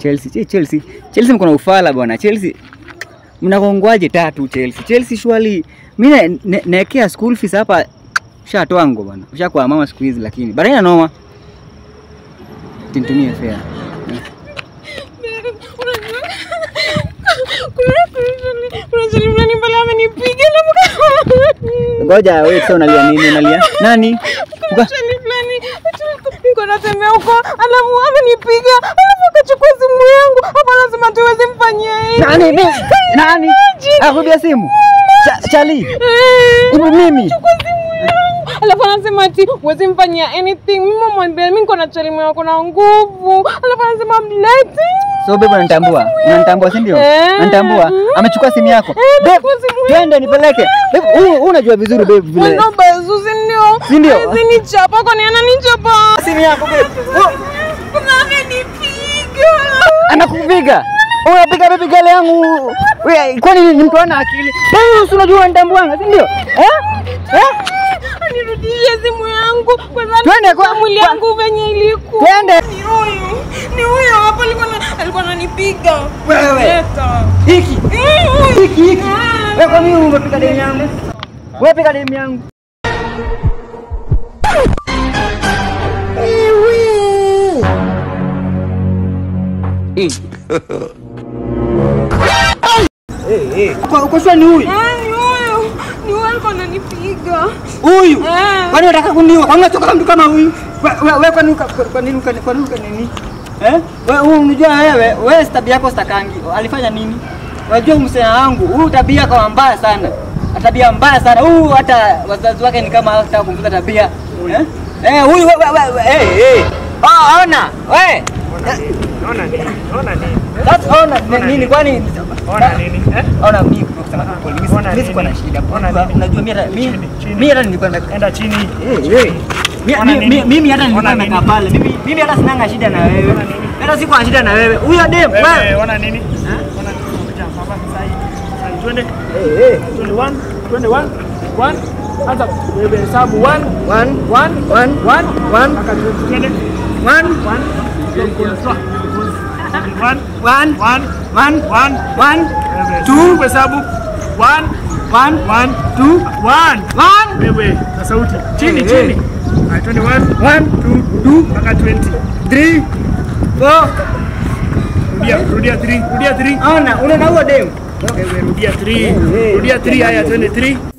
Chelsea, che, Chelsea. Chelsea mko na ufala bwana. Chelsea mnakongwaje tatu Chelsea? Chelsea surely mimi ne- ne- naekea school fees hapa ushatoa ngo bwana. Ushakuwa mama siku hizi lakini. Bado ina noma. Tintumie fair. kuna swali fulani pale amenipiga Ngoja wewe sasa unalia nini? Unalia nani? Uka- swali fulani niko natembea huko alafu amenipiga alafu akachukua simu yangu hapo anasema tuwezi mfanyia hivi Nani? Mimi? Nani? Akubia simu. Cha, Chali. Eh, Ibu mimi. chukua simu yangu alafu anasema ati huwezi mfanyia anything mimi mwambia mimi niko na chalimu yako na nguvu alafu anasema mlete So babe unanitambua? Unanitambua si ndio? Eh. Unanitambua? Amechukua simu yako. Eh, Babe, amechukua simu yangu. twende nipeleke. Babe, huu huu unajua vizuri babe vile. Mwendo bazu si ndio? Si ndio? Hawezi nichapa kwani ananichapa? Simu yako babe. Oh, Kuna amenipiga. Anakupiga. Unapiga baby gale yangu. Wewe kwani ni mtu ana akili? Wewe si unajua unitambuanga, si ndio? Eh? Eh? Anirudishie simu yangu kwanza Twende kwa- mwili kwa- yangu venye ilikuwa. Twende. Ni huyu. Ni huyo hapo alikuwa na- alikuwa ananipiga. Wewe. Leta. Hiki. Mm, huyu. Hiki hiki. Ah. Wewe kwa nini umepiga demu yangu? Wewe piga demu yangu. Eh. Eh, eh. Kwa kwa sure ni huyu. Ah, ni huyu. Ni huyu alikuwa ananipiga. Huyu. Eh. Kwani unataka kuniua? Kwani unatoka mtu kama huyu? Wewe we, we, kwani uka- kwa nini uka- kwa nini uka nini? Eh? Wewe wewe unajua wewe, wewe si tabia yako stakangi. Alifanya nini? Unajua msema wangu, huyu tabia kama mbaya sana. Tabia mbaya sana. Huyu hata wazazi wake ni kama hawataka kumfunza tabia. Eh? Eh, huyu wewe wewe eh eh. Ah, ona. Wewe. Ona nini? Ona nini? That's ona ni- nini kwani Ona nini? Eh? Ona mimi kwa kusema kweli mimi Ona mimi sikuwa na nini? shida. Ona Unajua- nini? Unajua mimi hata- mimi Chini, chini. mimi hata nilikuwa na Enda chini. Eh, eh. Mi- Ona mi- nini? mi- Mimi hata nilikuwa Ona nakaa nini? pale. Mimi mimi hata sinanga shida na wewe. Ona nini? Hata siko na shida na wewe. Huyo dem Wewe wewe. ona nini? Ona nini? Kuja hapa sasa hivi. Sasa hivi twende. Eh, eh. Twende one, twende one. One. Anza wewe hesabu one, One, one, one, one, one, mpaka twende. Twende. one, One. Mkono sawa. One, one, one, one, one. one, Wewe Two. hesabu. One, one, one, two, one. one, Wewe na sauti. Chini, Eh, chini. eh. Haya, twende one, one, two, two, mpaka 20. three, four. Rudia, rudia 3, rudia 3. Ona, unaona huyo dem? Wewe rudia 3. Eh, eh. Rudia 3 haya twende 3.